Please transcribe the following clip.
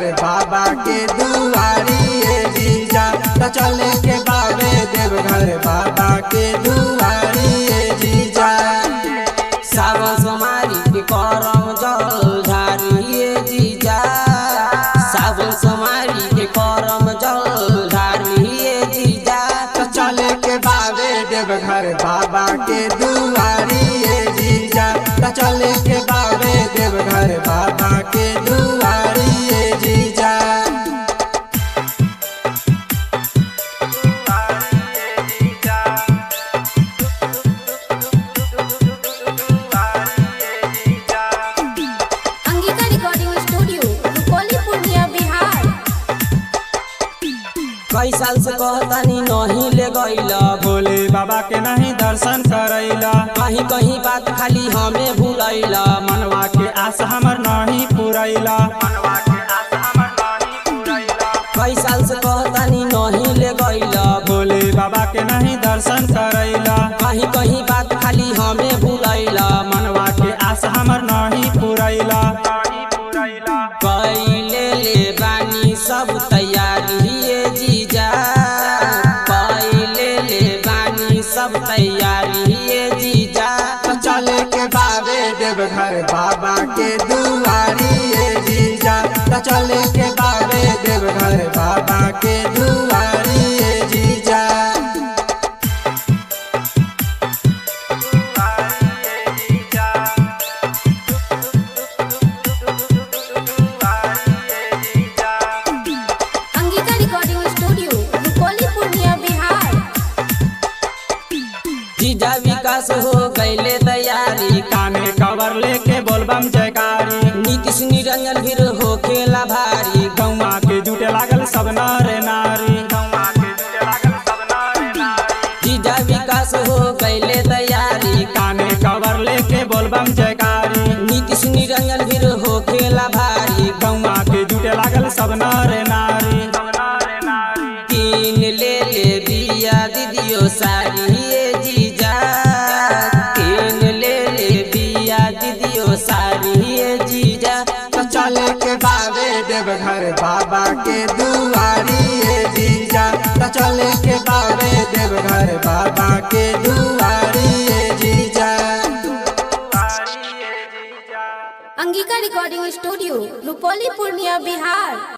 बाबा के दुआरी ए जीजा त चले के बाबे देवघर बाबा के दुआरी ए जीजा सावन सोमारी के करम जल ढारिए जीजा सावन सोमारी के करम जल ढारिए जीजा त चले के बाबे देवघर बाबा के दुआरी ए जीजा त चले के बाबे देवघर बाबा के दुआरी ए जीजा अंगिका रिकॉर्डिंग स्टूडियो रुपौली पूर्णिया बिहार कई साल से कहतानी नहीं ले गईला भोले बाबा के नहीं दर्शन करैला कहीं कहीं बात खाली हमें भूलैला मनवा के आस हमर नहीं पुरैला कई साल से कहतानी नहीं ले गईला भोले बाबा के नहीं दर्शन करैला कहीं कहीं बात खाली हमें भूलैला मनवा के आस हमर नहीं पुरैला कैले ले बानी सब तैयारी ये जीजा कैले ले बानी सब तैयारी ये जीजा त चले के बाबे देवघर बाबा के दुआरी ए जीजा त चले के बाबे देवघर बाबा के दुआरी ए जीजा अंगिका रिकॉर्डिंग स्टूडियो रुपौली पूर्णिया बिहार जीजा विकास हो गईले तैयारी काने कवर लेके बोलबम जयकारी नीतीश निरंजन फिर हो खेला भारी गौवा के जुटे लागल सब नर नारी जीजा विकास हो गईले तैयारी काने कवर लेके बोलबम जयकारी नीतीश निरंजन फिर हो खेला भारी गौवा के जुटे लागल सब नर नारी तीन ले ले बिया दीदियो सारी ये जीजा तीन ले ले बिया दीदियो सारी ये जीजा त चले के बाबे देवघर बाबा के दुआरी ए जीजा त चले के बाबे देवघर बाबा के दुआरी ए जीजा अंगिका रिकॉर्डिंग स्टूडियो रुपौली पूर्णिया बिहार